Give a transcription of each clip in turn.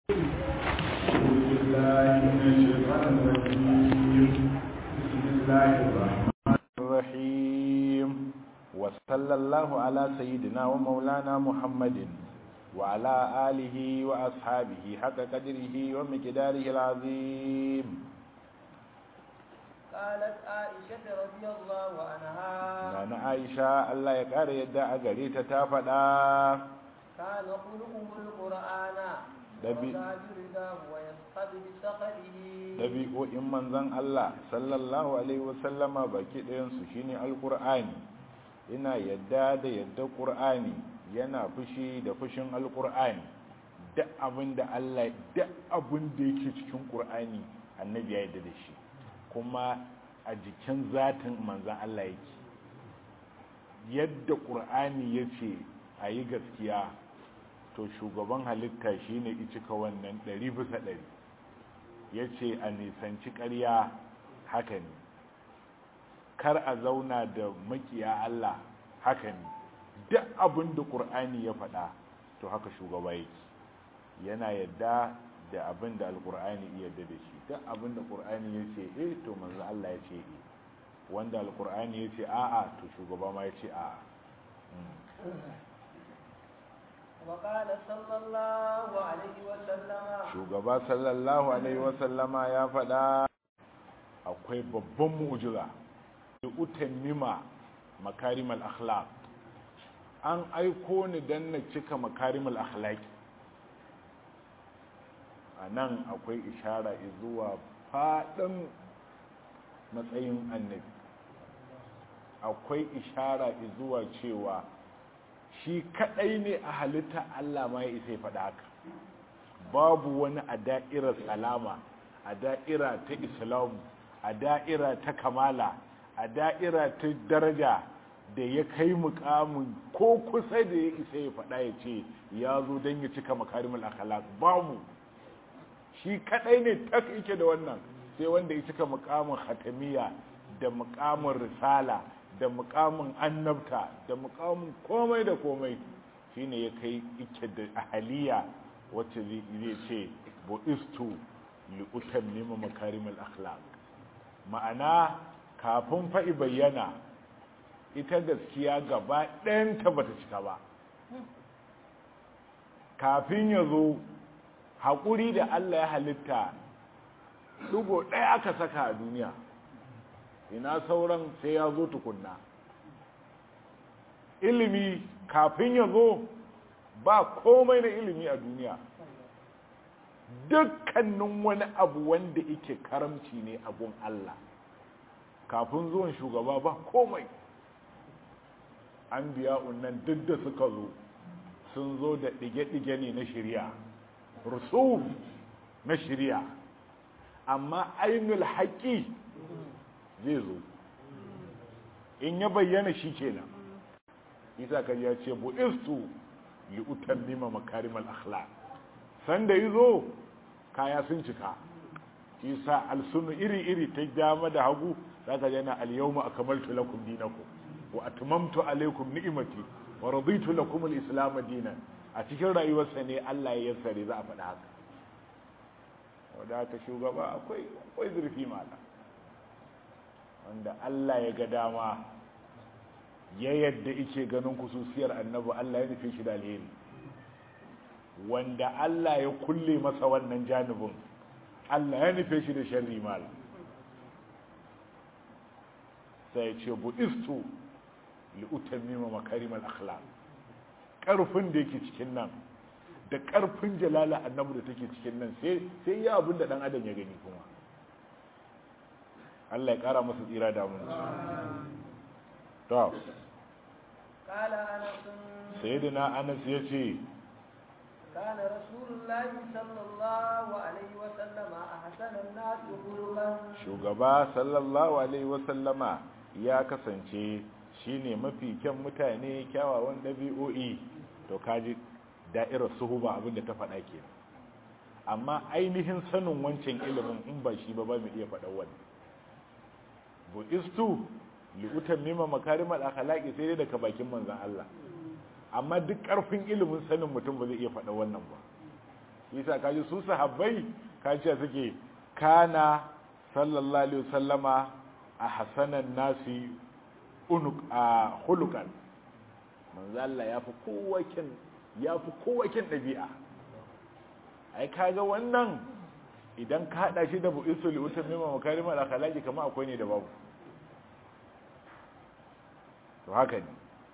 بالله من الشيطان الرجيم بسم الله الرحمن الرحيم وصلى الله على سيدنا ومولانا محمد وعلى آله وأصحابه حق قدره ومقداره العظيم قالت عائشة رضي الله عنها نانا عائشة الله يقار يدعى قريتا تافدا كان خلقه القرآن دبي- وكان رداه ويسقط بسخره ɗabi'o'in manzan Allah sallallahu Alaihi wasallama baki ɗayansu shine alƙur'ani ina yadda da yadda ƙur'ani yana fushi da fushin alƙur'ani duk abin da Allah duk abin da yake cikin ƙur'ani annabi ya yadda da shi kuma a jikin zatin manzan Allah yake yadda ƙur'ani ya ce a yi gaskiya to shugaban halitta shine icika wannan ɗari bisa ɗari ya ce a nisanci ƙarya haka ne kar a zauna da makiya Allah haka ne duk abin da ƙur'ani ya faɗa to haka shugaba yake yana yadda da abin da alƙur'ani iya yadda da shi duk abin da ƙur'ani ya ce eh to manzo Allah ya ce eh wanda alƙur'ani ya ce a'a to shugaba ma ya ce a'a وقال صلى الله عليه وسلم shugaba sallallahu alaihi wasallama ya faɗa akwai babban mu'jiza da utammima makarimal akhlaq an aiko ni dan na cika makarimal akhlaq a nan akwai ishara zuwa faɗin matsayin annabi akwai ishara zuwa cewa shi kadai ne a halitta Allah ma ya isa ya faɗa haka babu wani a da'irar salama a da'ira ta islamu a da'ira ta kamala a da'ira ta daraja da ya kai mukamin ko kusa da ya isa ya faɗa ya ce ya zo don ya cika makarimul akhlaq babu shi kadai ne tak yake da wannan sai wanda ya cika mukamin hatamiya da mukamin risala da mukamin annabta da mukamin komai da komai shine ya kai ike da ahaliya wacce zai ce bu'istu li utammima makarimul akhlaq ma'ana kafin fa'i bayyana ita gaskiya gaba ɗayanta bata cika ba kafin ya zo haƙuri da Allah ya halitta ɗugo ɗaya aka saka a duniya ina sauran sai ya zo tukunna ilimi kafin ya zo ba komai na ilimi a duniya dukkanin wani abu wanda yake karamci ne a gun Allah kafin zuwan shugaba ba komai an biya unnan duk da suka zo sun zo da ɗige-ɗige ne na shirya rusuf na shirya amma ainul haƙi zai zo in ya bayyana shi kenan isa kan ya ce bu'istu li utammima makarimal akhlaq sanda yazo kaya sun cika isa alsunu iri iri ta dama da hagu zaka yana al-yawma akmaltu lakum dinakum wa atmamtu alaykum ni'mati wa raditu lakum al-islam dinan a cikin rayuwarsa ne Allah ya yassare za a faɗa haka wanda ta shugaba akwai akwai zurfi mala wanda Allah ya ga dama ya yadda ike ganin kususiyar annabi Allah ya nufi shi da alheri wanda Allah ya kulle masa wannan janibin Allah ya nufe shi da sharri mal sai ya ce bu'istu li utammima makarimal akhlaq karfin da yake cikin nan da karfin jalala annabi da take cikin nan sai sai ya abin da dan adam ya gani kuma Allah ya kara masa tsira da mun to قال أنس sayyidina Anas yace كان رسول الله صلى الله عليه وسلم أحسن الناس خلقا shugaba sallallahu alaihi wasallama ya kasance shine mafi kyan mutane kyawawan dabi'o'i to kaji da'irar suhuba abinda ta faɗa ke amma ainihin sanin wancan ilimin in ba shi ba ba mu iya faɗa wannan bu'istu li'utan mima makarimar akhlaqi sai dai daga bakin manzon Allah amma duk karfin ilimin sanin mutum ba zai iya faɗa wannan ba yasa kaji su sahabbai kaji suke kana sallallahu alaihi wasallama a hasanan nasi unuk a hulukan manzo Allah ya fi kowa kin ya fi kowa kin dabi'a ai kaga wannan idan ka hada shi da bu'isul utammima makarimal akhlaqi kamar akwai ne da babu to haka ne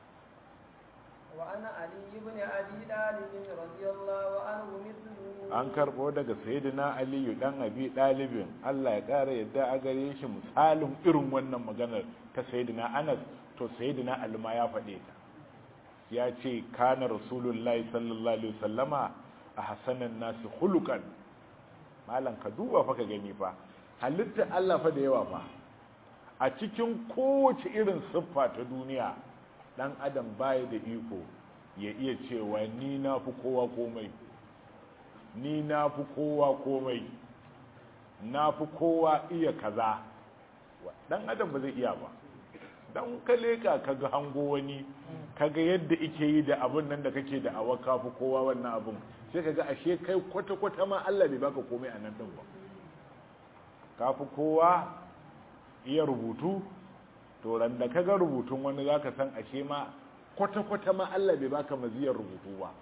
وعن علي بن أبي طالب رضي الله عنه مثله an karbo daga sayyidina aliyu dan abi dalibin Allah ya kara yadda a gare shi misalin irin wannan maganar ta sayyidina anas to sayyidina alma ya faɗe ta ya ce kana rasulullahi sallallahu alaihi wasallama a hasanan nasi khuluqan malam ka duba fa ka gani fa halitta Allah fa da yawa fa a cikin kowace irin siffa ta duniya dan adam baya da iko ya iya cewa ni na fi kowa komai ni na fi kowa komai na fi kowa iya kaza dan adam ba zai iya ba dan ka leka ka ga hango wani kaga yadda ike yi da abun nan da kake da awa ka fi kowa wannan abun sai kaga ashe kai kwata-kwata ma Allah bai baka komai a nan din ba ka fi kowa iya rubutu to ran da kaga rubutun wani zaka san ashe ma kwata-kwata ma Allah bai baka maziyar rubutu ba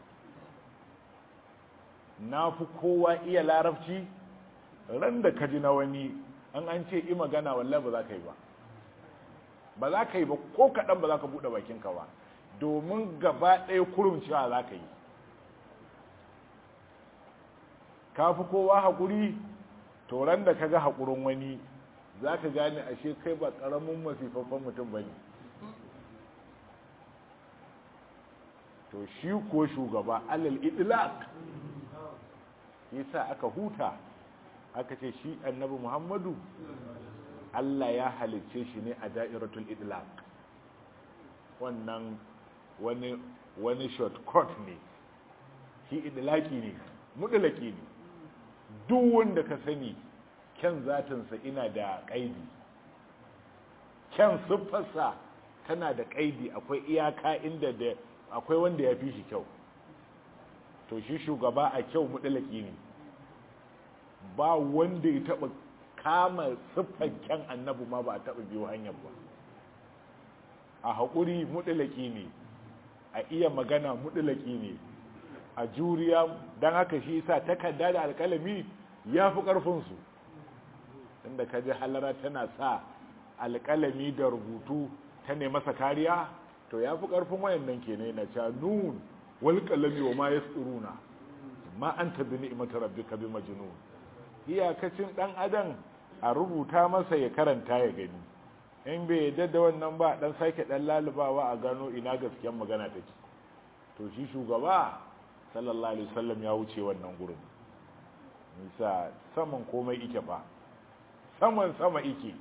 na fi kowa iya larabci ran da ka ji na wani an an ce i magana wallahi ba za ka yi ba ba za ka yi ba ko kaɗan ba za ka buɗe bakinka ba domin gaba ɗaya kurum cewa za ka yi ka fi kowa haƙuri to ran da ka ga haƙurin wani za ka gane ashe kai ba ƙaramin masifaffen mutum ba ne to shi ko shugaba alal idlaq yasa aka huta aka ce shi annabi muhammadu Allah ya halicce shi ne a da'iratul idlaq wannan wani wani shortcut ne shi idlaki ne mudlaki ne duk wanda ka sani kyan zatinsa ina da kaidi kyan siffarsa tana da kaidi akwai iyaka inda da akwai wanda ya fi shi kyau to shi shugaba a kyau mudlaki ne ba wanda ya taba kama siffar kyan annabi ma ba a taba biyo hanyar ba a haƙuri mudlaki ne a iya magana mudlaki ne a juriya don haka shi sa takarda da alkalami ya fi ƙarfinsu inda ka ji halara tana sa alkalami da rubutu ta ne masa kariya to ya fi ƙarfin wayannan ke ne na ca nun wal kalami wa ma yasturuna ma anta bi ni'mati rabbika bi majnun iyakacin dan adam a rubuta masa ya karanta ya gani in bai yadda da wannan ba dan sake dan lalubawa a gano ina gaskiyar magana take to shi shugaba sallallahu alaihi wasallam ya wuce wannan gurin nisa saman komai ike fa saman sama ike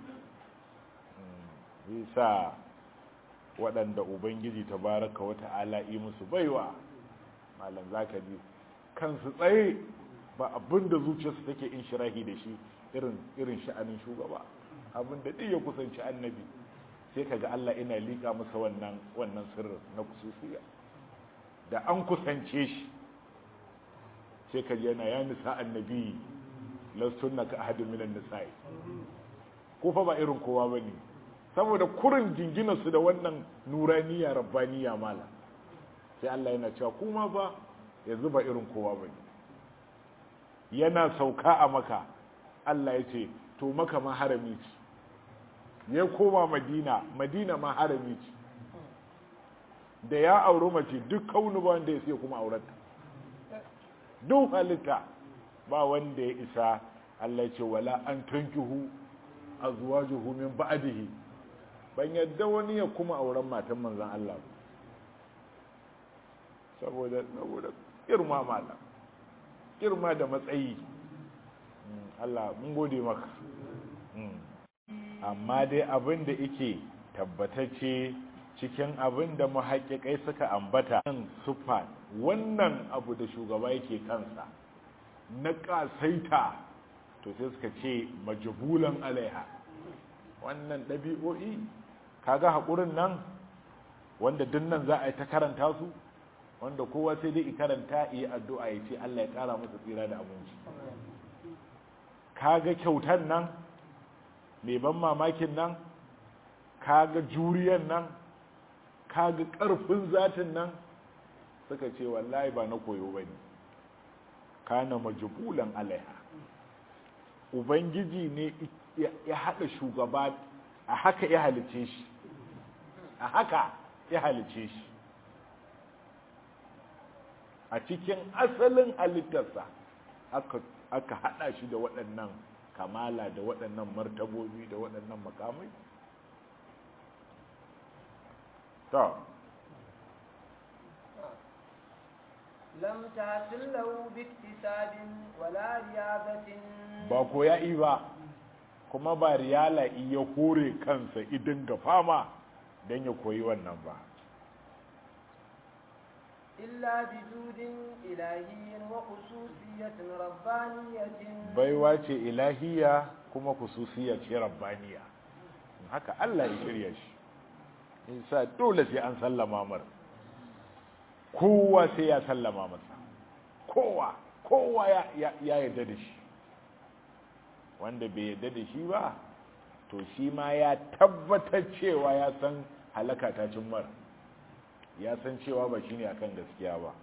nisa waɗanda ubangiji tabaraka wa ta'ala yi musu baiwa malam zaka ji kansu tsaye ba abin da zuciyarsu take in shirahi da shi irin irin sha'anin shugaba abin da duk ya kusanci annabi sai kaga Allah ina liƙa masa wannan wannan sirrin na kususiya da an kusance shi sai kaji yana ya nisa annabi lastunna ka ahadin minan nisa'i ko fa ba irin kowa bane saboda kurin jingina su da wannan nuraniya rabbaniya mala sai Allah yana cewa kuma ba yanzu ba irin kowa bane yana sauka a maka Allah ya ce to maka ma harami ce ya koma madina madina ma harami ce da ya auri mace duk kaunu ba wanda ya sai kuma aurata duk halitta ba wanda ya isa Allah ce wala an tankihu azwajuhu min ba'dihi ban yadda wani ya kuma auren matan manzon Allah saboda saboda girma mala girma da matsayi Allah mun gode maka amma dai abin da yake tabbatacce cikin abin da muhaƙiƙai suka ambata kan sufa wannan abu da shugaba yake kansa na ƙasaita to sai suka ce majabulan alaiha wannan ɗabi'o'i kaga haƙurin nan wanda dinnan za a yi ta karanta su wanda kowa sai dai karanta yi addu'a ya ce Allah ya kara masa tsira da abinci kaga kyautan nan mai ban mamakin nan kaga juriyan nan kaga karfin zatin nan suka ce wallahi ba na koyo bane kana majbulan alaiha ubangiji ne ya hada shugaba a haka ya halice shi a haka ya halice shi a cikin asalin halittarsa aka hada shi da waɗannan kamala da waɗannan martabobi da waɗannan makamai ta lam tasil lahu biktisabin wala riyabatin ba ko ya yi ba kuma ba riyala iya hore kansa idin ga fama don ya koyi wannan ba illa bijudin ilahiyyin wa khususiyatin rabbaniyatin baiwa ce ilahiya kuma khususiyya ce rabbaniya haka Allah ya shirya shi isa dole sai an sallama mar kowa sai ya sallama masa kowa kowa ya ya yarda da shi wanda bai yarda da shi ba to shi ma ya tabbatar cewa ya san halaka ta cin mara ya san cewa ba shine akan gaskiya ba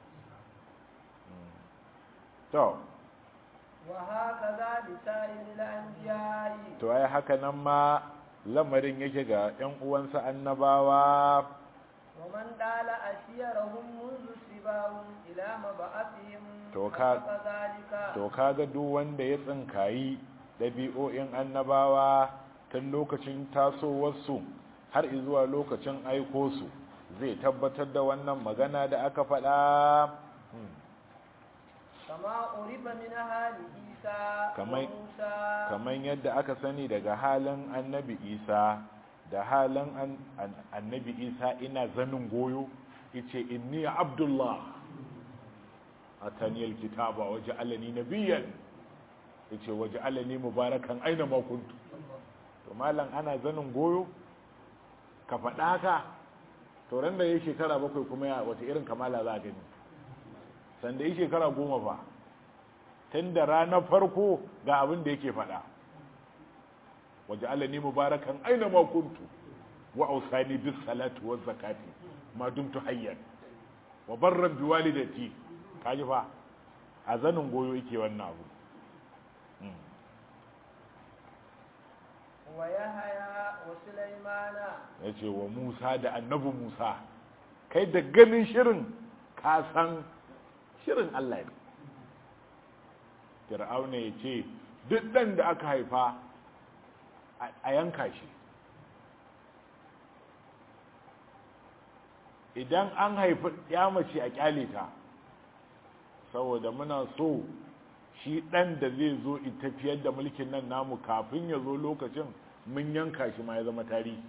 to wa hakaza lisa'il anbiya'i to ai haka nan ma lamarin yake ga ƴan uwansa annabawa wa man dala asiyarahum munzu sibahum ila mab'athihim To ka- zalika to kaga duk wanda ya tsinkayi ɗabi'o'in annabawa tun lokacin tasowarsu har zuwa lokacin aiko su zai tabbatar da wannan magana da aka faɗa Hmm. kama urifa min hali isa Kamai- wa musa kamar yadda aka sani daga halin annabi isa da halin an- an- annabi isa ina zanin goyo ice inni abdullah ataniyal kitaba waje alani nabiyan yace waje alani mubarakan aina ma kuntu to malam ana zanin goyo ka faɗa haka to ran da yayi shekara bakwai kuma ya wata irin kamala za a gani sanda yi shekara goma fa tun da ranar farko ga abin da yake faɗa waje alani mubarakan aina ma kuntu wa ausani bis salatu waz zakati ma dumtu hayyan wa barran bi walidati kaji fa a zanin goyo yake wannan abu Mm. wa yahaya wa sulaimana yace wa Musa da annabi Musa kai da ganin shirin ka san shirin Allah ne Fir'auna ya ce duk ɗan da aka haifa a- a yanka shi idan an haifi ya mace a kyale ta saboda muna so shi ɗan da zai zo in tafiyar da mulkin nan namu kafin ya zo lokacin mun yanka shi ma ya zama tarihi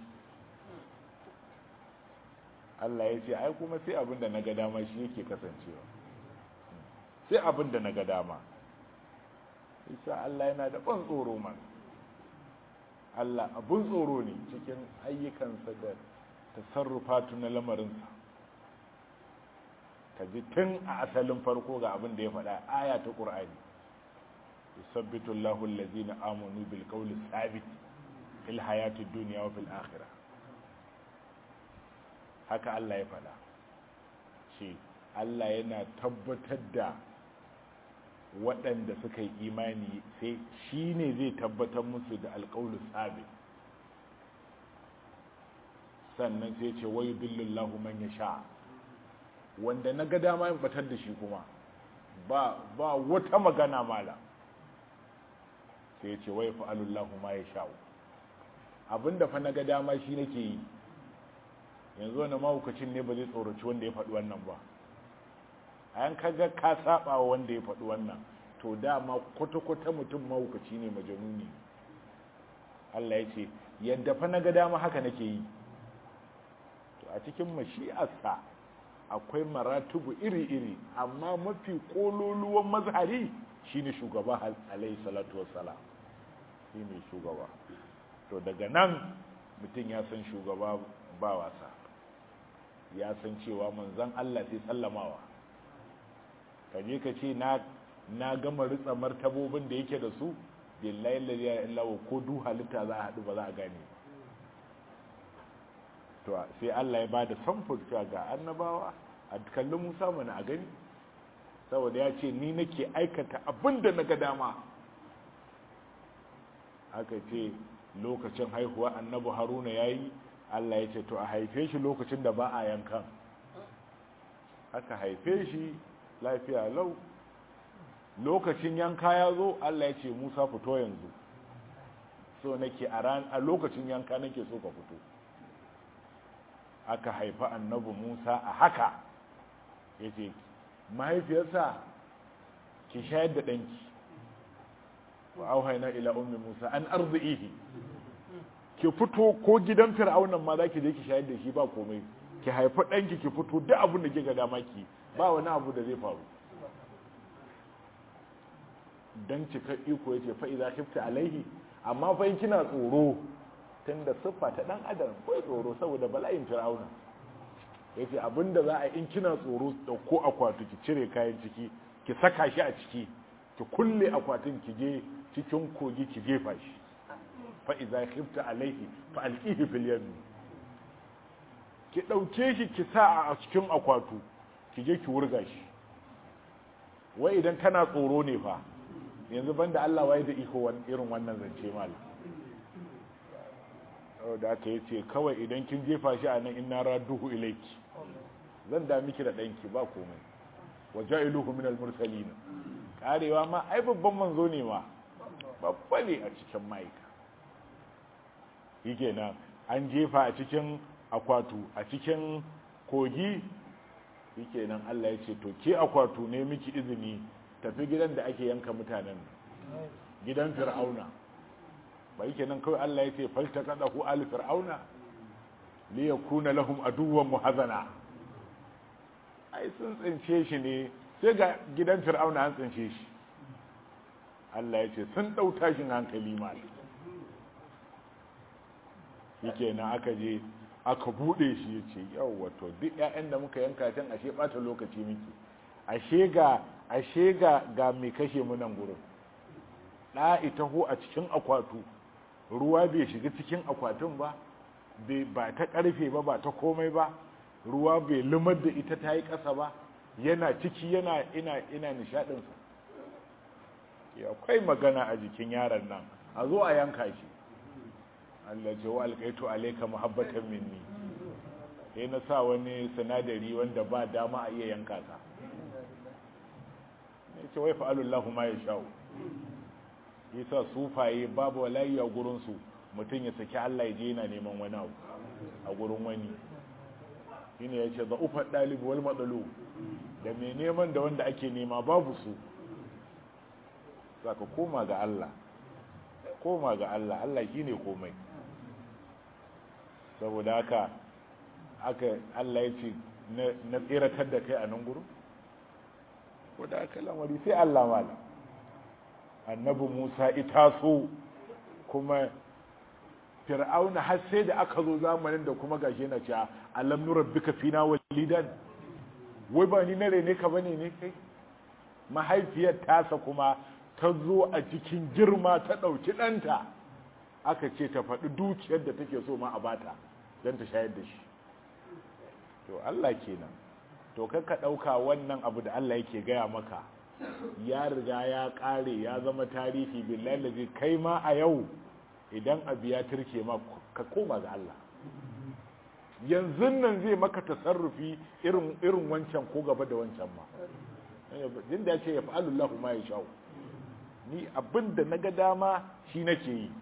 Allah ya ce ai kuma sai abin da na ga dama shi yake kasancewa sai abin da na ga dama isa Allah yana da ban tsoro man Allah abun tsoro ne cikin ayyukansa da tasarrufatu na lamarinsa ka ji tun a asalin farko ga abin da ya faɗa aya ta ƙur'ani yusabbitu Allahu allazina amanu bil qawli thabit fil hayati dunya wa fil akhirah haka Allah ya faɗa shi Allah yana tabbatar da waɗanda suka yi imani sai shi ne zai tabbatar musu da alƙawlu sabi sannan sai ce wayu billillahu man ya sha wanda na ga dama yin batar da shi kuma ba ba wata magana mala sai ce wayu fa'alullahu ma ya sha'u abinda fa na ga dama shi nake yi yanzu wani mahaukacin ne ba zai tsoraci wanda ya faɗi wannan ba a yan kaga ka saba wa wanda ya faɗi wannan to dama kwata-kwata mutum mahaukaci ne majanuni Allah ya ce yadda fa na ga dama haka nake yi to a cikin mashi'arsa akwai maratubu iri-iri amma mafi kololuwan mazhari shine shugaba alayhi salatu wassalam shine shugaba to daga nan mutum ya san shugaba ba wasa ya san cewa manzan Allah sai sallamawa ka je ka ce na na gama ritsa martabobin da yake da su billahi la ilaha illa ko du halitta za a haɗu ba za a gane to sai Allah ya bada samfur cewa ga annabawa a kallon Musa mana a gani saboda ya ce ni nake aikata abin da na ga dama aka ce lokacin haihuwa annabi haruna ya yi Allah ya ce to a haife shi lokacin da ba a yankan aka haife shi lafiya lau lokacin yanka ya zo Allah ya ce Musa fito yanzu so nake a ran a lokacin yanka nake so ka fito aka haifa annabi Musa a haka yace mahaifiyarsa ki shayar da danki wa auhayna ila ummi Musa an arzihi ki fito ko gidan fir'aunan ma zaki je ki shayar da shi ba komai ki haifa danki ki fito duk abin da kika dama ki ba wani abu da zai faru dan cika iko yace fa idza khifta alaihi amma fa in kina tsoro tunda siffa ta dan adam ko tsoro saboda bala'in fir'auna yace abinda za a in kina tsoro dauko akwati ki cire kayan ciki ki saka shi a ciki ki kulle akwatin ki je cikin kogi ki jefa shi fa idza khifta alaihi fa alqihi fil yam ki dauke shi ki sa a cikin akwatu ki je ki wurga shi wai idan kana tsoro ne fa yanzu banda Allah waye da iko irin wannan zance mal da aka yace kawai idan kin jefa shi a nan inna radduhu ilayki zan da miki da danki ba komai wajailuhu minal mursalin karewa ma ai babban manzo ne ma babba ne a cikin maika yake nan an jefa a cikin akwatu a cikin kogi yake nan Allah ya ce to ke akwatu ne miki izini tafi gidan da ake yanka mutanen gidan fir'auna ba yake nan kawai Allah ya ce falta kada ku al fir'auna li yakuna lahum aduwwan muhazana ai sun tsince shi ne sai ga gidan fir'auna an tsince shi Allah ya ce sun dau tashin hankali ma yake nan aka je aka bude shi ya ce yau wato duk 'ya'yan da muka yanka can ashe bata lokaci miki ashe ga ashe ga ga mai kashe mu nan gurin da ita ho a cikin akwatu ruwa bai shiga cikin akwatin ba bai ba ta karfe ba ba ta komai ba ruwa bai lumar da ita ta yi ƙasa ba yana ciki yana ina ina nishadinsa akwai magana a jikin yaron nan a zo a yanka shi Allah ce wa alƙaitu alaika muhabbatan minni sai na sa wani sinadari wanda ba dama a iya yanka ka ne ce wai fa'alullahu ma ya sha'u yasa sufaye babu walayi a gurinsu mutum ya saki Allah ya je yana neman wani abu a gurin wani shine ya ce za'ufar ɗalibu wal matsalo da mai neman da wanda ake nema babu su za ka koma ga Allah koma ga Allah Allah shi ne komai saboda haka aka Allah ya ce na tseratar da kai a nan gurin wadda aka lamari sai Allah mala annabi Musa ita so kuma fir'auna har sai da aka zo zamanin da kuma gashi na cewa alam nurabbika fina walidan wai ba ni na rene ka bane ne kai mahaifiyar tasa kuma ta zo a cikin girma ta ɗauki ɗanta aka ce ta faɗi dukiyar da take so ma a bata don ta shayar da shi to Allah kenan to ka ɗauka wannan abu da Allah yake gaya maka ya riga ya ƙare ya zama tarihi billahi lazi kai ma a yau idan abu ya turke ma ka koma ga Allah yanzu nan zai maka tasarrufi irin irin wancan ko gaba da wancan ma din da ya ce ya fa'alullahu ma ya sha'u ni abin da na ga dama shi nake yi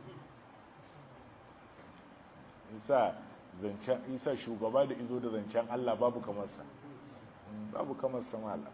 isa zancen isa shugaba da izo da zancen Allah babu kamar sa babu kamar sa mala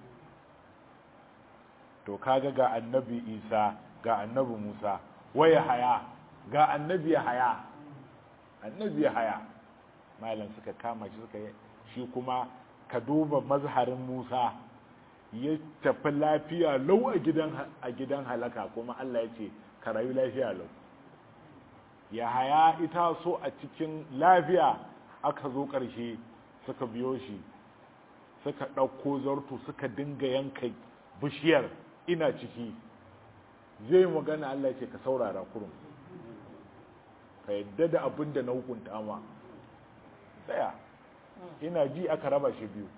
to kaga ga annabi isa ga annabi musa waya haya ga annabi haya annabi haya malam suka kama shi suka shi kuma ka duba mazharin musa ya tafi lafiya lau a gidan a gidan halaka kuma Allah ya ce ka rayu lafiya lau ya haya ita so a cikin lafiya aka zo ƙarshe suka biyo shi suka ɗauko zartu suka dinga yanka bishiyar ina ciki zai magana Allah ce ka saurara kurum ka yadda da abin da na hukunta ma tsaya ina ji aka raba shi biyu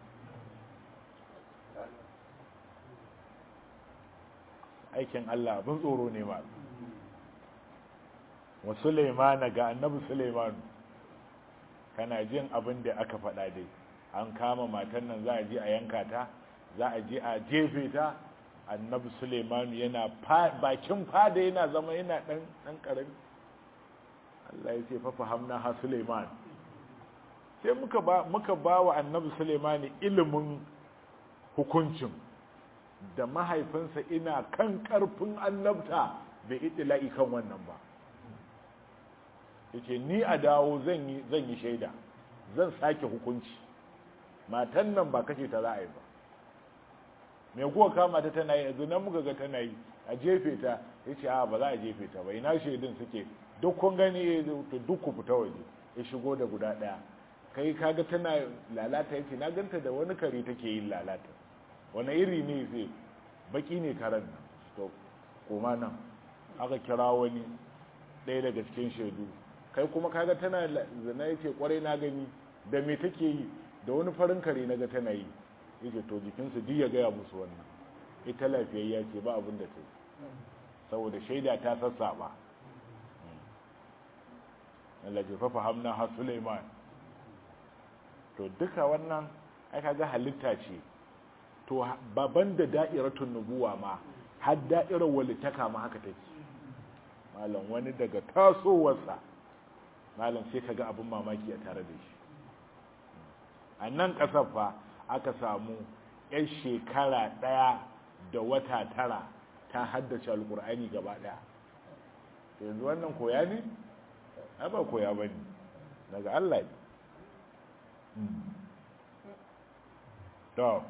aikin Allah abin tsoro ne ma wa Sulaimana ga annabi Sulaimanu kana jin abin da aka faɗa dai an kama matan nan za a je a yanka ta za a je a jefe ta annabi Sulaimanu yana bakin fada yana zama yana dan dan karami Allah ya ce fa fahamna ha Sulaiman sai muka ba muka ba wa annabi Sulaimani ilimin hukuncin da mahaifinsa ina kan karfin annabta bai itila'i kan wannan ba yace ni a dawo zan yi zan yi shaida zan sake hukunci matan nan ba kashe ta za a yi ba me kuwa kama ta tana yi yanzu nan muka ga tana yi a jefe ta yace a ba za a jefe ta ba ina shaidun suke duk kun gani to duk ku fita waje ya shigo da guda daya kai kaga tana lalata yace na ganta da wani kare take yin lalata wani iri ne zai baki ne karen nan to koma nan aka kira wani ɗaya daga cikin shaidu kai kuma kaga tana zina yace kwarai na gani da me take yi da wani farin kare naga tana yi yace to jikinsu duk ya gaya musu wannan ita lafiyayya ce ba abin da ta saboda shaida ta sassaba Allah ce fa fahamna ha Sulaiman to duka wannan ai kaga halitta ce to baban da da'iratun nubuwa ma har da'irar walitaka ma haka take malam wani daga tasowarsa malam sai kaga abin mamaki a tare da shi a nan ƙasar fa aka samu 'yan shekara ɗaya da wata tara ta haddace alkur'ani gaba ɗaya yanzu wannan koya ne? ba koya ba ne daga Allah ne to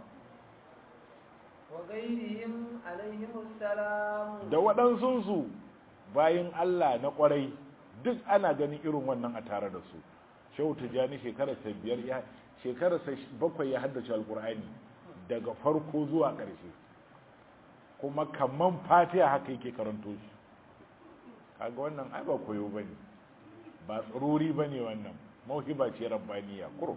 da waɗansunsu bayan Allah na ƙwarai duk ana ganin irin wannan a tare da su shehu tijjani shekararsa biyar ya shekararsa bakwai ya haddace alkur'ani daga farko zuwa ƙarshe kuma kamman fatiha haka yake karanto shi kaga wannan ai ba koyo bane ba tsaruri bane wannan mauhiba ce rabbaniya kurum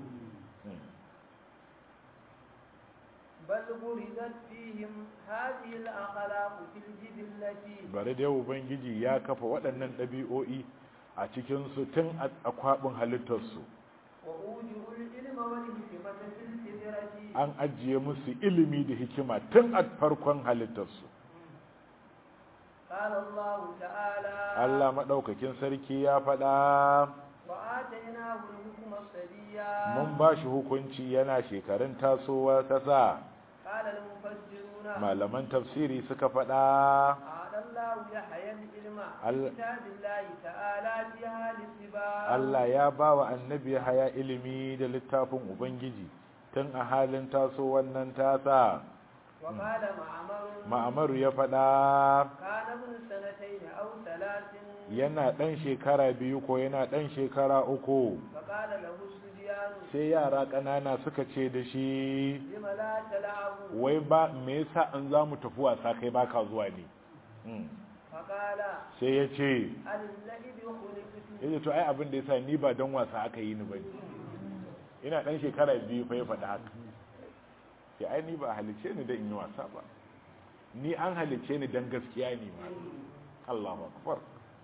بل بردت فيهم هذه الأخلاق في الجبلة bare da ubangiji ya kafa waɗannan ɗabi'o'i a cikin su tun a kwabin halittarsu وأوجه العلم والحكمة في الفطرة an ajiye musu ilimi da hikima tun a farkon halittarsu قال الله تعالى Allah maɗaukakin sarki ya faɗa وآتيناه الحكم الصبيا mun ba shi hukunci yana shekarun tasowa ta sa قال المفسرون malaman tafsiri suka faɗa أعطى الله يحيى العلم ال- كتاب الله تعالى فيها الاستباء Allah ya ba wa annabi haya ilimi da littafin Ubangiji tun a halin taso wannan tasa وقال معمر ma'amaru ya faɗa كان ابن سنتين أو ثلاث yana ɗan shekara biyu ko yana ɗan shekara uku فقال له الصبيان sai yara ƙanana suka ce da shi لم لا تلعبوا wai ba me yasa an za mu tafi wasa kai baka zuwa ne Hmm. فقال sai ya ce الذئب خلقت ya ce to ai abin da yasa ni ba don wasa aka yi ni ba ina ɗan shekara biyu fa ya faɗi haka sai ai ni ba halice ni da in yi wasa ba ni an halice ni don gaskiya ne ma Allahu akbar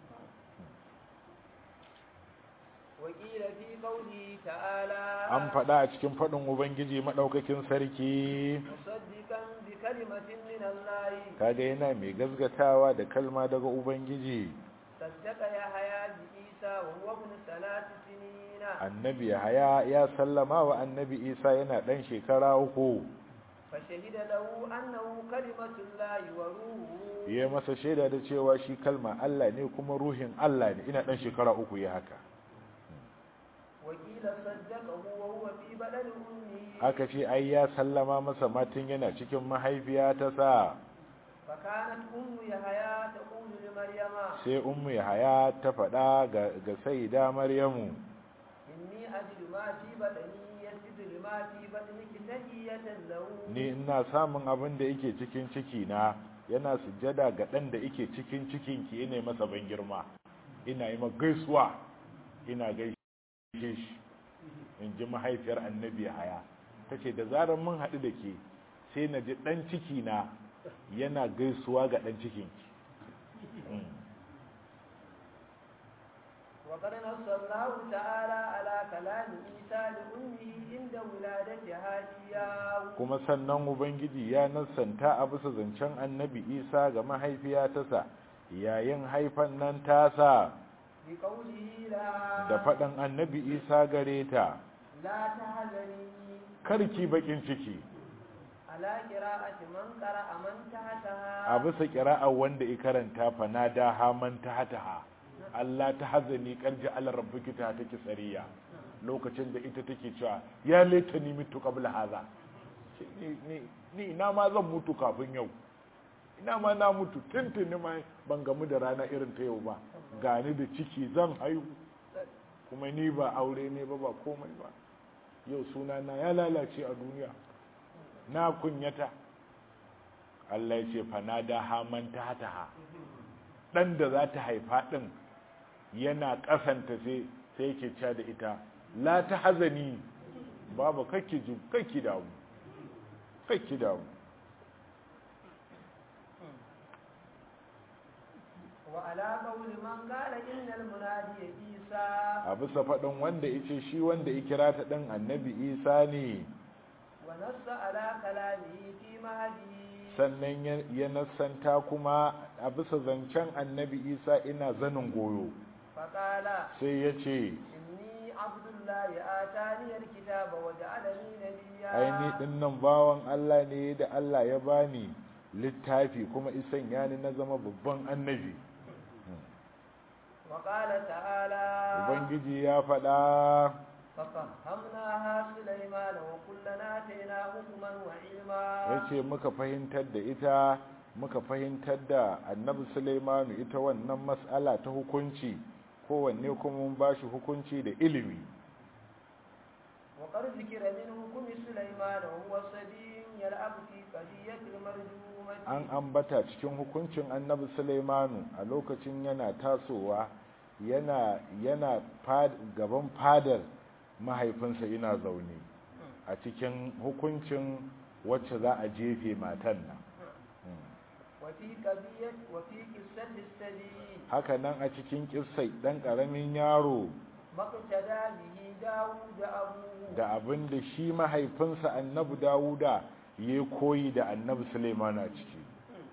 وقيل في قوله تعالى an faɗa a cikin faɗin ubangiji maɗaukakin sarki مصدقا بكلمة من الله kaga yana mai gazgatawa da kalma daga ubangiji صدق يحيى بعيسى وهو ابن ثلاث سنين annabi haya ya sallama wa annabi isa yana ɗan shekara uku فشهد له أنه كلمة الله وروحه ya masa shaida da cewa shi kalma Allah ne kuma ruhin Allah ne ina ɗan shekara uku ya haka وقيل صدقه وهو في بدن أمه aka ce ai ya sallama masa matin yana cikin mahaifiya ta sa فكانت أم يحيى تقول لمريم sai ummu haya ta faɗa ga, ga saida maryamu إني أجد ما في بدني يسد بما في بطنك تحية له ni ina samun abin da yake cikin ciki na yana sujjada ga dan da yake cikin cikin ki ina masa ban girma ina yi masa gaisuwa ina gaishe shi in ji mahaifiyar annabi haya tace da zarar mun haɗu da ke sai na ji dan ciki na yana gaisuwa ga dan cikin ki Mm. وقد نص الله تعالى على كلام عيسى لأمه عند ولادتها إياه kuma sannan ubangiji ya nassanta a bisa zancen annabi isa ga mahaifiya tasa yayin haifan nan tasa بقوله لا da faɗin annabi isa gare ta لا تحزني karki bakin ciki على قراءة من قرأ من تحتها a bisa ƙira'ar wanda ya karanta fanada haman ta hataha Allah ta hazani karji ala rabbuki ta take tsariya lokacin da ita take cewa ya laita ni mutu qabla haza ni ni ni ina ma zan mutu kafin yau ina ma na mutu tuntuni ma ban gamu da rana irin ta yau ba gani da ciki zan haihu kuma ni ba aure ne ba ba komai ba yau suna na ya lalace a duniya na kunyata Allah ya ce fanada haman ta hataha dan da za ta haifa din yana kasanta sai sai yake cewa da ita la ta hazani babu kakki ju kakki damu kakki damu وعلى قول من قال إن المنادي عيسى a bisa faɗin wanda yace shi wanda ya kira ta ɗin annabi isa ne ونص على كلامه في مهدي sannan ya- ya nassanta kuma a bisa zancen annabi isa ina zanin goyo فقال sai ya ce إني عبد الله آتاني الكتاب وجعلني نبيا aini dinnan bawan Allah ne da Allah ya bani littafi kuma isan yani na zama babban annabi وقال تعالى ubangiji ya faɗa ففهمناها سليمان وكلنا آتينا حكما وعلما ya ce muka fahimtar da ita muka fahimtar da annabi Sulaimanu ita wannan mas'ala ta hukunci kowanne kuma mun ba shi hukunci da ilimi وقد ذكر من حكم سليمان وهو صبي يلعب في قضية المرجومة an ambata cikin hukuncin annabi Sulaimanu a lokacin yana tasowa yana yana fad, gaban fadar mahaifinsa yana zaune a cikin hukuncin wacce za a jefe matan nan وفي قضية وفي قصة السبي haka nan a cikin kissai dan karamin yaro ما اقتدى به داود أبوه da abin da shi mahaifinsa annabi Dawuda ya koyi da annabi Sulaiman a ciki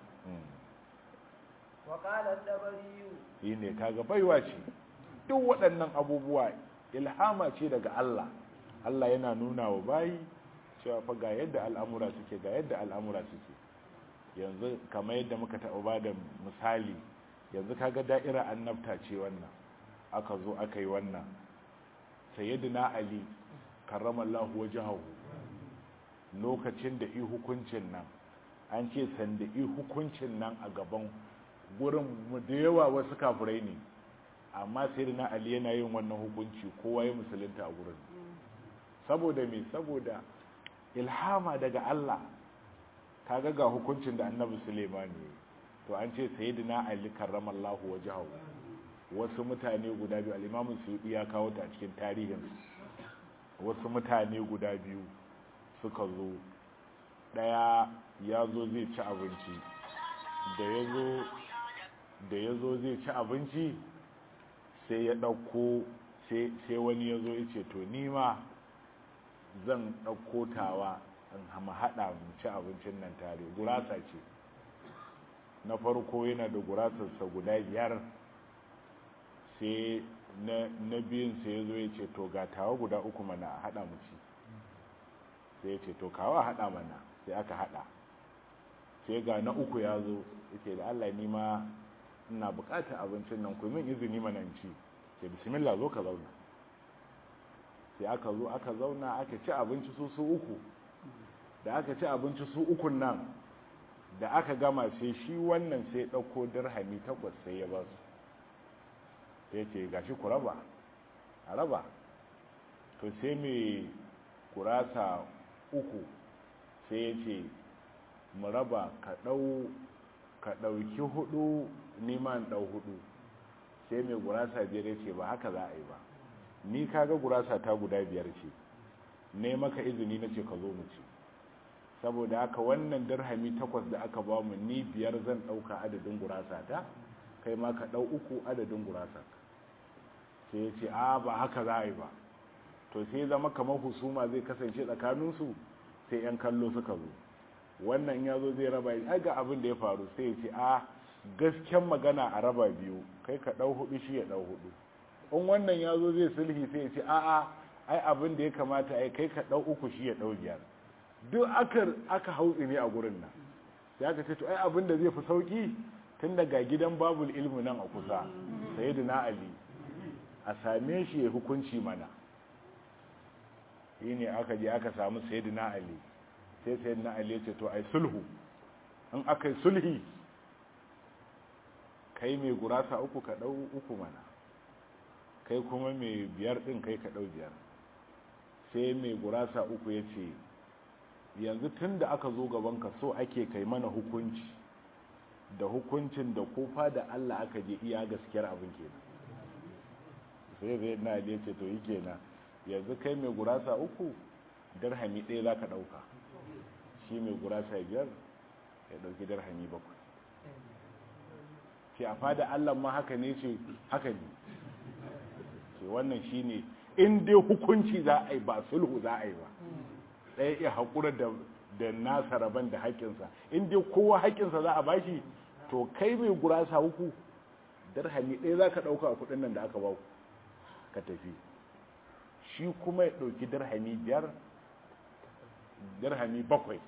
وقال الطبري yi ne kaga baiwa ce duk waɗannan abubuwa ilhama ce daga Allah Allah yana nuna wa bayi cewa fa ga yadda al'amura suke ga yadda al'amura suke yanzu kamar yadda muka taɓa ba da misali yanzu kaga da'ira annabta ce wannan aka zo aka yi wannan sayyidina ali karramallahu wajhahu lokacin da i hukuncin nan an ce sanda i hukuncin nan a gaban gurin mu da yawa wasu kafirai ne amma sayyidina ali yana yin wannan hukunci kowa ya musulunta a gurin saboda me saboda ilhama daga Allah kaga ga hukuncin da annabi Suleiman ne to an ce sayyidina ali karramallahu wajhahu wasu mutane guda biyu al-imamu suyuti ya kawo ta a cikin tarihin wasu mutane guda biyu suka zo daya ya zo zai ci abinci da ya zo da ya zo zai ci abinci sai ya ɗauko sai wani ya zo ya ce to nima zan ɗauko tawa in hama haɗa mu ci abincin nan tare gurasa ce na farko yana da gurasarsa guda biyar sai na biyun sai ya zo ya ce to ga tawa guda uku mana a haɗa mu ci sai ya ce to kawo a haɗa mana sai aka haɗa sai ga na uku ya zo ya ce da allah nima ina bukatar abincin nan ku min izini mana in ci ke bismillah zo ka zauna sai aka zo aka zauna aka ci abinci su su uku da aka ci abinci su ukun nan da aka gama sai shi wannan sai ɗauko dirhami takwas sai ya ba su sai ce gashi ku raba a raba to sai mai gurasa uku sai ya ce mu raba ka ɗauki hudu neman ɗau hudu sai mai gurasa biyar ya ce ba haka za a yi ba ni kaga gurasa ta guda biyar ce ne maka izini na ce ka zo mu ci saboda haka wannan dirhami takwas da aka ba mu ni biyar zan ɗauka adadin gurasa ta kai ma ka ɗau uku adadin gurasa sai ya ce a ba haka za a yi ba to sai zama kamar husuma zai kasance tsakaninsu sai 'yan kallo suka zo wannan ya zo zai raba ya ga abin da ya faru sai ya ce a gasken magana a raba biyu kai ka ɗau hudu shi ya ɗau hudu in wannan ya zo zai sulhi sai ya ce a'a ai abin da ya kamata ai kai ka ɗau uku shi ya ɗau biyar duk aka aka hautsi ne a gurin nan sai aka ce to ai abin da zai fi sauki tun daga gidan babul ilmi nan a kusa sayyidina ali a same shi ya hukunci mana shine aka je aka samu sayyidina ali sai sayyidina ali ya ce to ai sulhu in aka yi sulhi kai mai gurasa uku ka ɗau uku mana kai kuma mai biyar ɗin kai ka ɗau biyar sai mai gurasa uku ya ce yanzu tun da aka zo gabanka so ake kai mana hukunci da hukuncin da kofa da Allah aka je iya gaskiyar abin kenan sai zai na ya ce to yi kenan yanzu kai mai gurasa uku darhami ɗaya za ka ɗauka shi mai gurasa biyar ya ɗauki darhami bakwai ce a fada Allah ma haka ne ce haka ne ce wannan shi ne in dai hukunci za a yi ba sulhu za a yi ba ɗaya iya haƙura da nasa rabon da haƙƙinsa in dai kowa haƙƙinsa za a bashi to kai mai gurasa uku darhami ɗaya za ka ɗauka a kuɗin nan da aka ba ka tafi shi kuma ya ɗauki darhami biyar darhami bakwai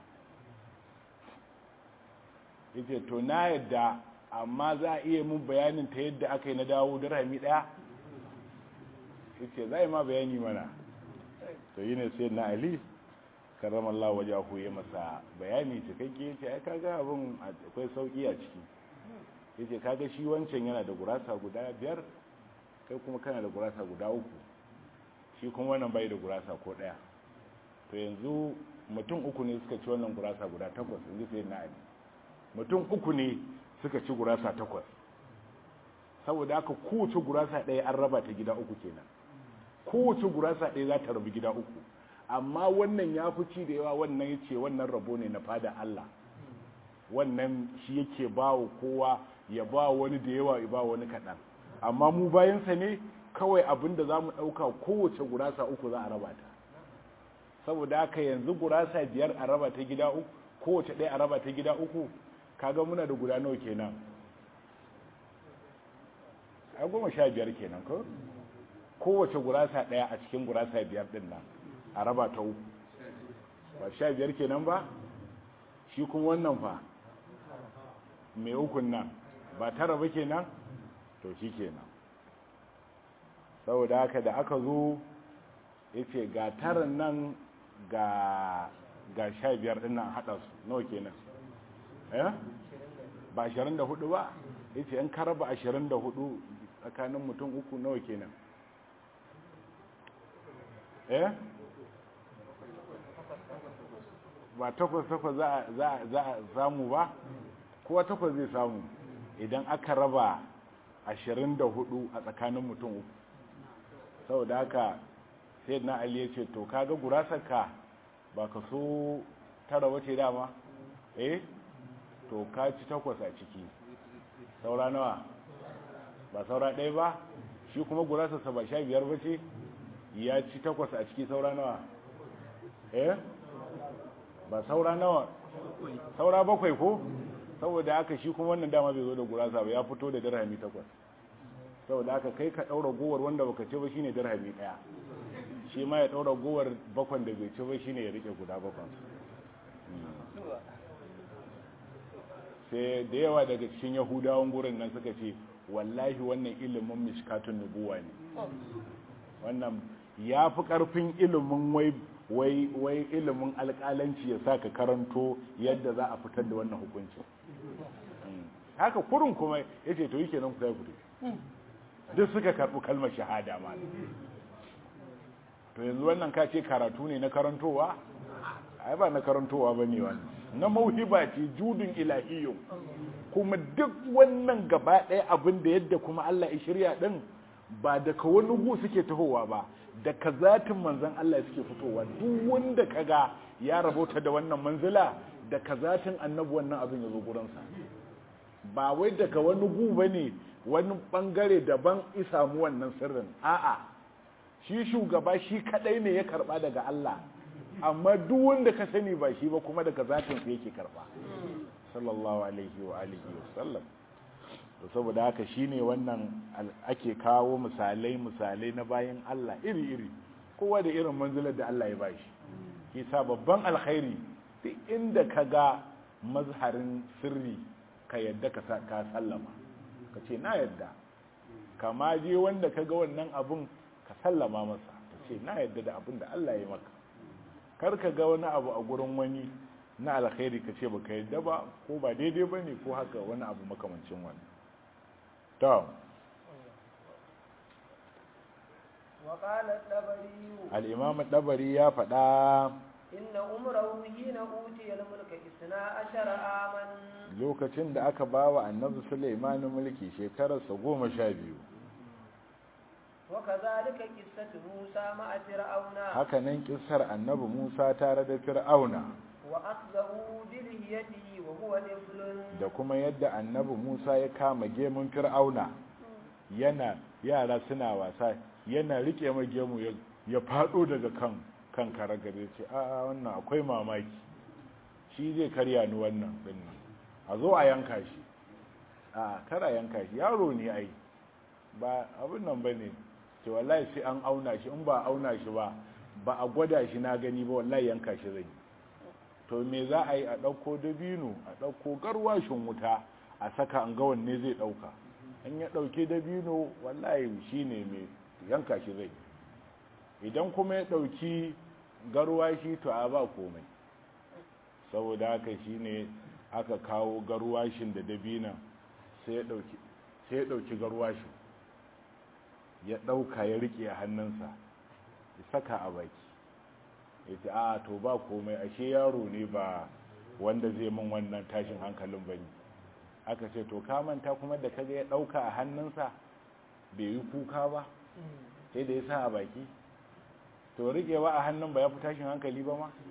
yace to na yadda amma za a iya mun bayanin ta yadda aka yi na dawo dirhami daya yace za a yi ma bayani mana to yi ne sai na ali karramallah waje ku yi masa bayani cikakke yace ai kaga abin akwai sauki a ciki yace kaga shi wancan yana da gurasa guda biyar kai kuma kana da gurasa guda uku shi kuma wannan bai da gurasa ko daya to yanzu mutum uku ne suka ci wannan gurasa guda takwas yanzu sai na ali mutum uku ne suka ci gurasa takwas saboda haka kowace gurasa ɗaya an raba ta gida uku kenan kowace gurasa ɗaya za ta rabu gida uku amma wannan ya fi ci da yawa wannan ya ce wannan rabo ne na fada Allah wannan shi yake ba wa kowa ya ba wani da yawa ya ba wani kaɗan amma mu bayansa ne kawai abin da za mu ɗauka kowace gurasa uku za a raba ta saboda haka yanzu gurasa biyar a raba ta gida uku kowace ɗaya a raba ta gida uku kaga muna da guda nawa kenan a goma sha biyar kenan ko kowace gurasa ɗaya a cikin gurasa biyar ɗin nan a raba ta uku ba sha biyar kenan ba shi kuma wannan fa mai ukun nan ba tara ba kenan to shi kenan saboda haka da aka zo ya ce ga taran nan ga ga sha biyar ɗin nan haɗa su nawa kenan eh ba ashirin da hudu ba ya ce in ka raba ashirin da hudu tsakanin mutum uku nawa kenan eh ba takwas takwas za a samu ba kowa takwas zai samu idan aka raba ashirin da hudu a tsakanin mutum uku saboda haka sai na ali ya ce to kaga gurasarka ba ka so tara wace dama eh to ka ci takwas a ciki saura nawa ba saura ɗaya ba shi kuma gurasarsa ba sha biyar ba ce ya ci takwas a ciki saura nawa eh ba saura nawa saura bakwai ko saboda haka shi kuma wannan dama bai zo da gurasa ba ya fito da dirhami takwas saboda haka kai ka ɗaura gowar wanda baka ce ba shine dirhami ɗaya shi ma ya ɗaura gowar bakwan da bai ce ba shine ya rike guda bakwan sai da yawa daga cikin yahudawan gurin nan suka ce wallahi wannan ilimin mishkatun nubuwa ne wannan ya fi ƙarfin ilimin wai wai wai ilimin alƙalanci ya sa ka karanto yadda za a fitar da wannan hukuncin haka kurin kuma ya ce to yi kenan ku sai ku duk suka karɓi kalmar shahada ma to yanzu wannan ka ce karatu ne na karantowa ai ba na karantowa ba ne wannan na mauhiba ce judun ilahiyyun kuma duk wannan gaba ɗaya abin da yadda kuma Allah ya shirya ɗin ba daga wani gu suke tahowa ba daga zatin manzan Allah suke fitowa duk wanda kaga ya rabota da wannan manzila daga zatin annabi wannan abin ya zo gurinsa ba wai daga wani gu ba ne wani bangare daban isamu wannan sirrin a'a shi shugaba shi kadai ne ya karba daga Allah amma duk wanda ka sani ba shi ba kuma daga zatin sa yake karba sallallahu alaihi wa alihi wa sallam to saboda haka shine wannan ake kawo misalai misalai na bayan Allah iri iri kowa da irin manzilar da Allah ya bashi kisa babban alkhairi duk inda ka ga mazharin sirri ka yadda ka sallama ka ce na yadda kama je wanda ka ga wannan abun ka sallama masa ka ce na yadda da abin da Allah ya maka kar ka ga wani abu a gurin wani na alkhairi ka ce ba ka yadda ba ko ba daidai ba ne ko haka wani abu makamancin wani to al'imam ɗabari ya faɗa inna umrahu hina utiya al-mulka isna ashara aman lokacin da aka bawa annabi Sulaiman mulki shekararsa goma sha biyu wa kadhalika qissatu Musa ma'a fir'auna haka nan kissar annabi Musa tare da fir'auna wa akhzahu bi lihiyatihi wa huwa niflun da kuma yadda annabi Musa ya kama gemun fir'auna yana yara suna wasa yana rike ma gemu ya fado daga kan kan karagare ce a wannan akwai mamaki shi zai karya ni wannan dinnan a zo a yanka shi a kara yanka shi yaro ne ai ba abin nan bane ce wallahi sai an auna shi in ba auna shi ba ba a gwada shi na gani ba wallahi yanka shi zai to me za a yi a ɗauko dabino a ɗauko garwashin wuta a saka an ga wanne zai ɗauka in ya ɗauki dabino wallahi shi ne mai yanka shi zai idan kuma ya ɗauki garwashi to a ba komai saboda haka shi ne aka kawo garwashin da dabinan sai ya ɗauki garwashin ya ɗauka ya riƙe a hannunsa ya saka a baki ya ce a to ba komai ashe yaro ne ba wanda zai min wannan tashin hankalin bane aka ce to ka manta kuma da kaga ya ɗauka a hannunsa bai yi kuka ba sai da ya sa a baki to riƙewa a hannun ba ya fi tashin hankali ba ma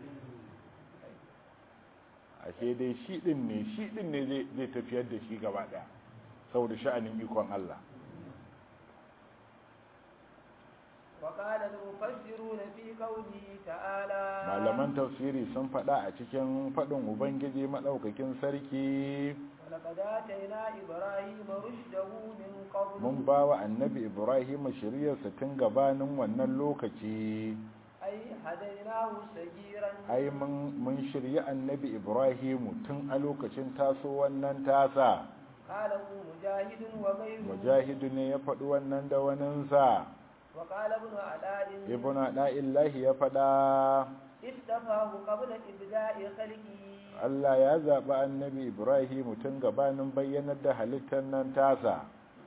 ashe dai shi ɗin ne shi ɗin ne zai tafiyar da shi gaba ɗaya saboda sha'anin ikon Allah وقال المفسرون في قوله تعالى malaman tafsiri sun faɗa a cikin faɗin ubangiji maɗaukakin sarki ولقد آتينا إبراهيم رشده من قبل mun ba wa annabi ibrahim shiryarsa tun gabanin wannan lokaci أي هديناه سجيرا ai mun shirya annabi ibrahim tun a lokacin taso wannan tasa قاله مجاهد وغيره mujahidu ne ya faɗi wannan da waninsa وقال ابن علاء ibn da'illahi ya faɗa اصطفاه قبل إبداء خلقه Allah ya zaɓi annabi ibrahim tun gabanin bayyanar da halittar nan tasa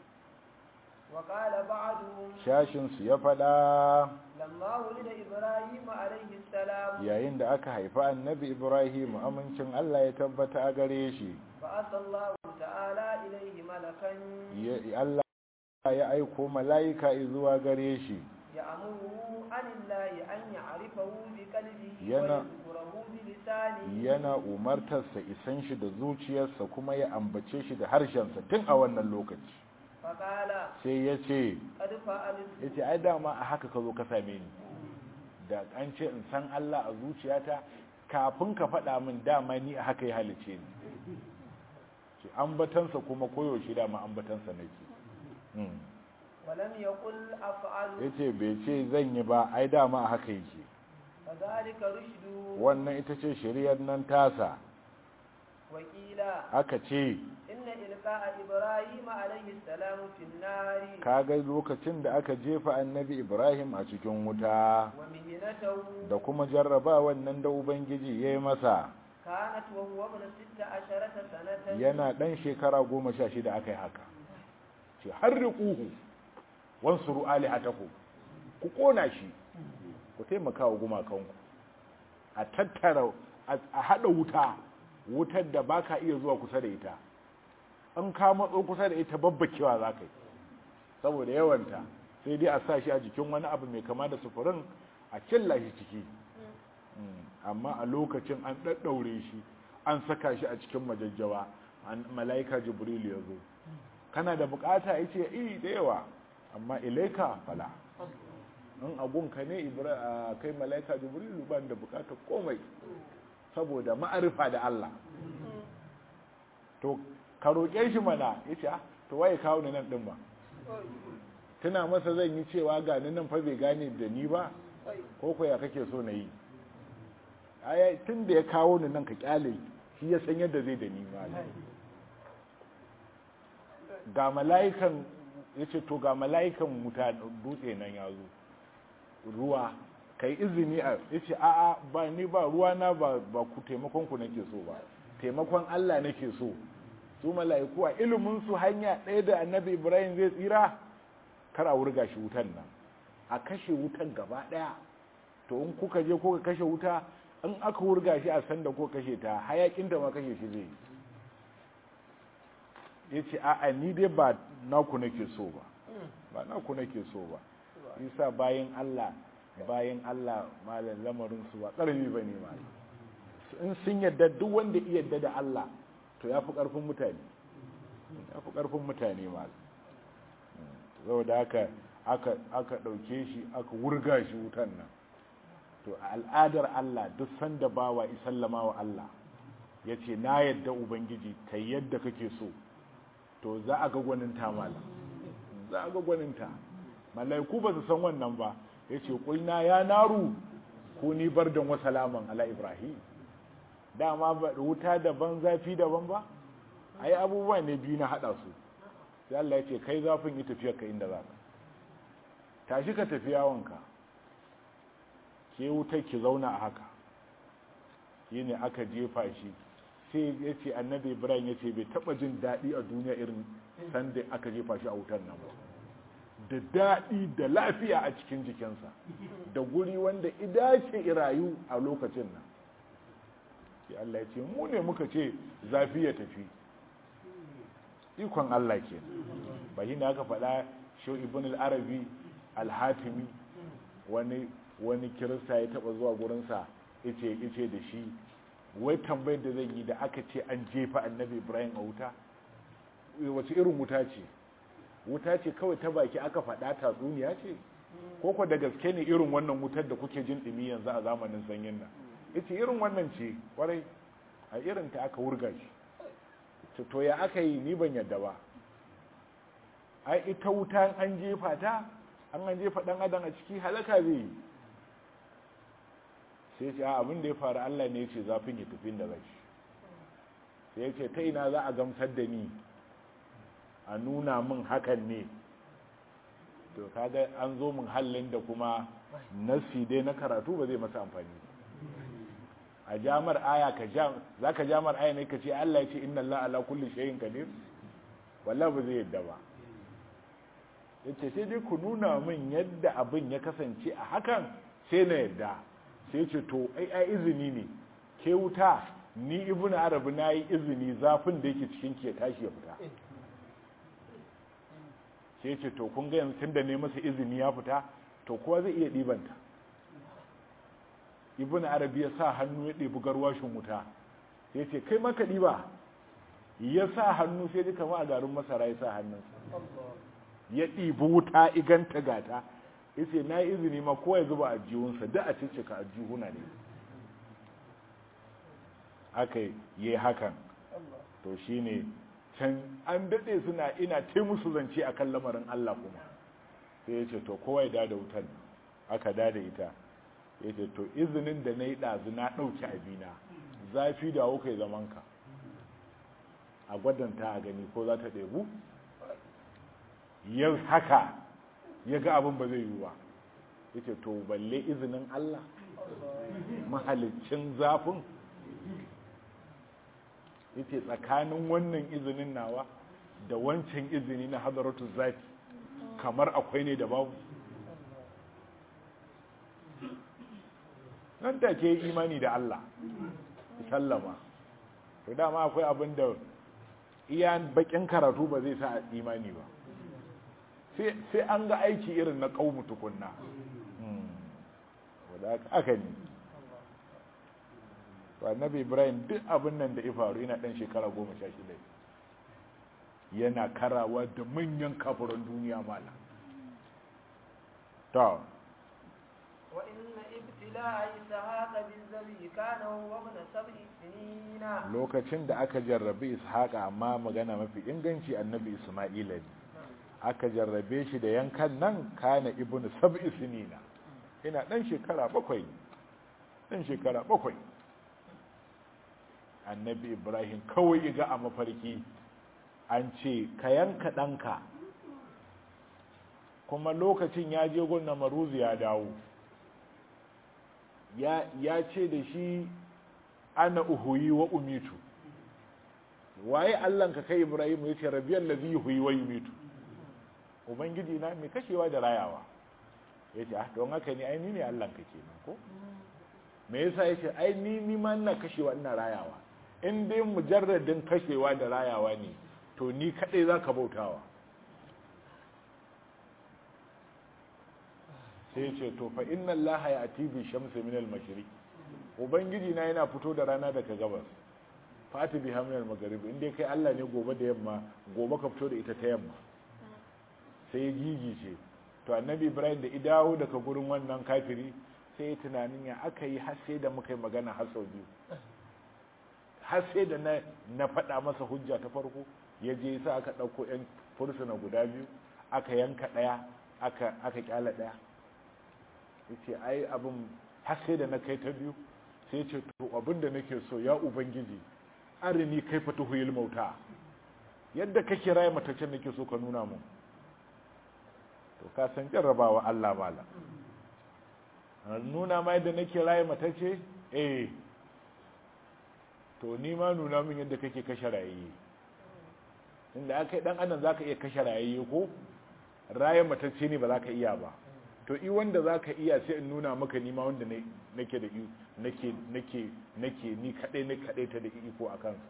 وقال بعضهم shashinsu ya faɗa لما ولد إبراهيم عليه السلام yayin da aka haifi annabi ibrahim amincin Allah ya tabbata a gare shi فأتى الله تعالى إليه ملكا Ya- Allah ya aiko mala'ika zuwa gare shi يأمره عن الله أن يعرفه بقلبه ينا- ويذكره بلسانه yana umartarsa isan shi da zuciyarsa kuma ya ambace shi da harshensa tun a wannan lokaci فقال sai ya ce قد فعلت ya ce ai dama a haka ka zo ka same ni da an ce in san Allah a zuciyata kafin ka faɗa min dama ni a haka ya halice ni ce ambatansa kuma koyaushe dama ambatansa nake Hmm. ولم يقل أفعل ya ce bai ce zan yi ba ai dama a haka yake فذلك رشد wannan ita ce shiriyar nan tasa وقيل aka ce إن إلقاء إبراهيم عليه السلام في النار kaga lokacin da aka jefa annabi ibrahim a cikin wuta ومهنته da kuma jarraba wannan da ubangiji ya yi masa كانت وهو ابن ست عشرة سنة yana ɗan shekara goma sha shida aka yi haka ce har riƙuhu wansuru alihatahu ku ƙona shi ku taimaka wa gumakanku a tattara a haɗa wuta wutar da ba ka iya zuwa kusa da ita an ka matso kusa da ita babbakewa za ka yi saboda yawanta sai dai a sa shi a jikin wani abu mai kama da sufurin a cilla shi ciki amma a lokacin an ɗaɗɗaure shi an saka shi a cikin majajjawa mala'ika jibril ya zo kana da bukata ya ce iri da yawa amma ilaika fala in agunka ne kai mala'ika jibril ban da bukata komai saboda ma'arifa da Allah to ka roƙe shi mana ya ce to waye kawo ni nan ɗin ba tuna masa zan yi cewa ga ni nan fa bai gane da ni ba ko ko ya kake so na yi aya tun da ya kawo ni nan ka kyale shi ya san yadda zai da ni ma ga mala'ikan ya ce to ga mala'ikan wuta dutse nan ya zo ruwa kai izini a ya ce a'a ba ni ba ruwa na ba ku taimakon ku nake so ba taimakon Allah nake so su mala'iku a ilimin su hanya ɗaya da annabi ibrahim zai tsira kar a wurga shi wutan nan a kashe wutan gaba ɗaya to in kuka je kuka kashe wuta in aka wurga shi a sanda ko kashe ta hayakin da ma kashe shi zai ya ce a'a ni dai ba naku nake so ba ba naku nake so ba isa bayan allah bayan allah malam lamarin su ba ƙarfi ba ne malam in sun yadda duk wanda iya yadda da allah to ya fi ƙarfin mutane ya fi ƙarfin mutane malam saboda haka aka ɗauke shi aka wurga shi wutan nan to a al'adar Allah duk sanda bawa isallama wa Allah ya ce na yadda ubangiji ta yadda kake so to za a ga gwaninta malam za a ga gwaninta malaiku ba su san wannan ba ya ce kulna ya naru ko ni bar da wasalaman ala ibrahim dama wuta daban zafi daban ba ai abubuwa ne biyu na hada su sai Allah ya ce kai zafin yi tafiyar ka inda za ka tashi ka tafi yawonka ke wutar ki zauna a haka shi ne aka jefa shi sai ya ce annabi ibrahim ya ce bai taba jin daɗi a duniya irin sanda aka jefa shi a wutar nan ba da daɗi da lafiya a cikin jikinsa da guri wanda idace irayu a lokacin nan sai Allah ya ce mu ne muka ce zafi ya tafi ikon Allah ke ba shi ne aka faɗa shi ibn al-arabi al-hatimi wani wani kirista ya taba zuwa gurinsa ice ice da shi wai tambayar da zai yi da aka ce an jefa annabi ibrahim a wuta wace irin wuta ce wuta ce kawai ta baki aka faɗa tatsuniya ce koko da gaske ne irin wannan wutar da kuke jin ɗumi yanzu a zamanin sanyin nan ita irin wannan ce kwarai a irin ta aka wurga shi to ya aka yi ni ban yadda ba ai ita wuta an jefa ta an an jefa ɗan adam a ciki halaka zai yi sai ce abin da ya faru Allah ne ce zafin ya tafi da rai sai ya ce ta ina za a gamsar da ni a nuna min hakan ne to kaga an zo min hallin da kuma nasi dai na karatu ba zai masa amfani a jamar aya ka jam za ka jamar aya ne ka ce Allah ya ce inna Allah ala kulli shay'in qadir wallahi ba zai yadda ba yace sai dai ku nuna min yadda abin ya kasance a hakan sai na yadda sai ce to ai ai izini ne ke wuta ni ibnu arabi na yi izini zafin da yake cikin ke tashi ya fita sai ce to kun ga yanzu tunda ne masa izini ya fita to kowa zai iya ɗibanta ibnu arabi ya sa hannu ya ɗebi garwashin wuta sai ce kai maka ɗiba ya sa hannu sai duka ma a garin masara ya sa hannunsa ya ɗibi wuta iganta gata yace na yi izini ma ko ya zuba a jihunsa da a ciccika a jihuna ne aka yi hakan to shine can an daɗe suna ina ta musu zance a kan lamarin Allah kuma sai ya ce to kowa ya dada wutan aka dada ita ya ce to izinin da na yi ɗazu na ɗauki abina zafi da hau kai zamanka a gwadanta a gani ko za ta ɗebu yau haka ya ga abin ba zai yi ba ya ce to balle izinin Allah mahalicin zafin ya ce tsakanin wannan izinin nawa da wancan izini na hadaratu zafi kamar akwai ne da babu nan take yi imani da Allah sallama to dama akwai abin da iya bakin karatu ba zai sa imani ba sai an ga aiki irin na kaumu tukunna wadda aka ne annabi ibrahim duk abin nan da ya faru yana dan shekara goma sha shida yana karawa da manyan kafuran duniya mala ta وإن ابتلاء إسحاق بالذبي كان هو ابن سبع سنين lokacin da aka jarrabe ishaqa amma magana mafi inganci annabi isma'ila ne aka jarrabe shi da yankan nan kana ibnu sab'i sinina ina dan shekara bakwai dan shekara bakwai annabi ibrahim kawai ga a mafarki an ce ka yanka ɗanka kuma lokacin ya je gunna maruzu ya dawo ya ce da shi ana uhuyi wa umitu waye allanka kai ibrahim ya ce rabiyar lazi huyi wa umitu ubangiji na mai kashewa da rayawa ya ce ah don haka ne aini ne allanka kenan ko me yasa ya ce ai ni ni ma ina kashewa ina rayawa in dai mujarradin kashewa da rayawa ne to ni kadai za ka bautawa sai ce to fa inna allaha ya ati bi shamsi min al mashriq ubangiji na yana fito da rana daga gabas fati bi min al maghrib inda kai Allah ne gobe da yamma gobe ka fito da ita ta yamma sai gigi ce to annabi ibrahim da idawo daga gurin wannan kafiri sai ya tunanin ya aka yi har sai da muka yi magana har sau biyu har sai da na na faɗa masa hujja ta farko ya je sa aka ɗauko 'yan fursuna guda biyu aka yanka ɗaya aka aka kyala ɗaya yace ai abin har sai da na kai ta biyu sai ce to abin da nake so ya ubangiji arini kai fa tuhuyil mauta yadda kake raye matacen nake so ka nuna mu to ka san jarrabawa Allah mala nuna ma yadda nake raye matace eh to ni ma nuna min yadda kake kashe rayayye inda aka yi dan adam zaka iya kashe rayayye ko raye matacce ne ba za ka iya ba to i wanda za ka iya sai in nuna maka nima wanda nake da nake nake nake ni kadai ne kadai ta da iko a kansa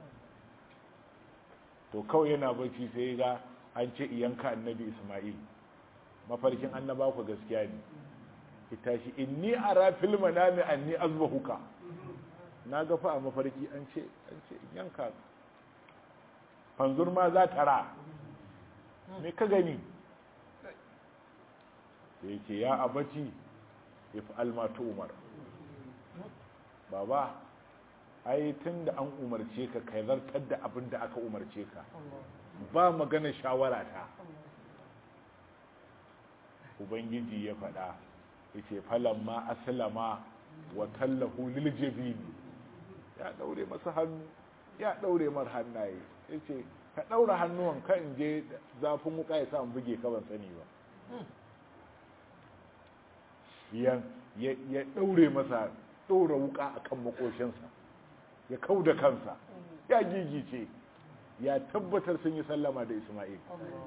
to kawai yana bacci sai ga an ce iyanka annabi isma'il mafarkin annaba ku gaskiya ne ita shi inni ara fil manami anni azbahuka na ga fa a mafarki an ce an ce yanka fanzur ma za ta ra me ka gani da yake ya abaci if almatu umar baba ai tun da an umarce ka kai zartar da abin da aka umarce ka ba magana shawara ta ubangiji ya faɗa yace falamma aslama wa tallahu lil jabin ya daure masa hannu ya daure mar hannaye yace ka daura hannuwan ka in je zafin wuka ya sa in buge ka ban sani ba ya ɗaure masa ɗora wuka a kan makoshinsa ya kau da kansa ya gigice ya tabbatar sun yi sallama da ismail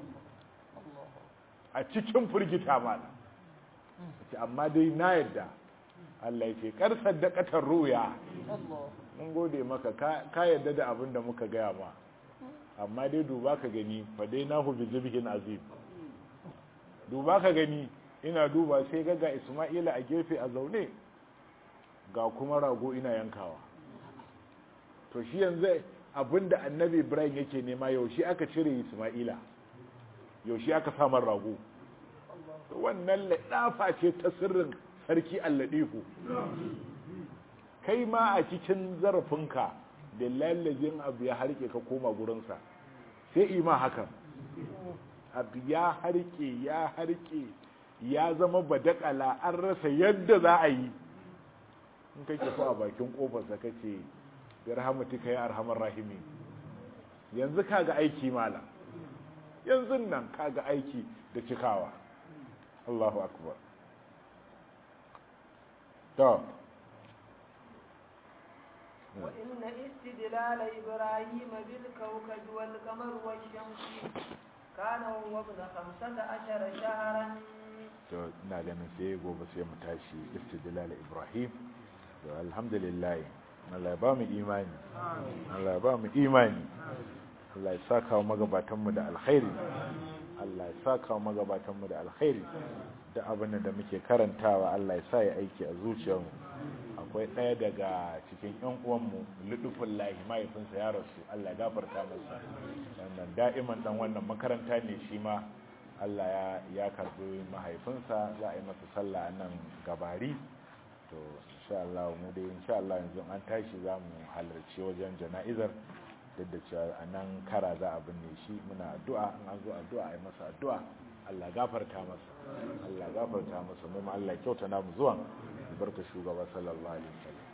a cikin firgita mana amma dai na yadda Allah ya ce karsar da katar ruya mun gode maka ka yadda da abin da muka gaya ma amma dai duba ka gani fa dai na hu bi zibhin azim duba ka gani ina duba sai ga ga Isma'ila a gefe a zaune ga kuma rago ina yankawa to shi yanzu abinda annabi Ibrahim yake nema yaushe aka cire Isma'ila yaushe aka samar rago wannan ladafa ce ta sirrin sarki alladifu kai ma a cikin zarafinka da lallajin abu ya harke ka koma gurinsa sai ima hakan abu ya harke ya harke ya zama badakala an rasa yadda za a yi in kake so a bakin kofarsa kace bi rahmatika ya arhamar rahimi yanzu kaga aiki mala yanzu nan kaga aiki da cikawa Allahu akbar to وإن استدلال إبراهيم بالكوكب والقمر والشمس كان هو ابن خمسة عشر شهرا to ina ganin sai gobe sai mu tashi istidlal ibrahim to alhamdulillah Allah ya ba mu imani Allah ya ba mu imani Allah ya saka wa magabatan mu da alkhairi Allah ya saka wa magabatan mu da alkhairi da abin da muke karantawa Allah ya sa ya aiki a zuciyarmu akwai ɗaya daga cikin ƴan uwanmu ludufin lahi mahaifinsa ya rasu Allah ya gafarta masa wannan da'iman dan wannan makaranta ne shi ma Allah ya karbi mahaifinsa za a yi masa sallah a nan gabari to insha Allah mu dai insha Allah yanzu an tashi za mu halarci wajen jana'izar duk da cewa a nan kara za a binne shi muna addu'a in an zo addu'a a yi masa addu'a Allah gafarta masa Allah gafarta masa mu Allah kyauta namu zuwan barka shugaba sallallahu alaihi wasallam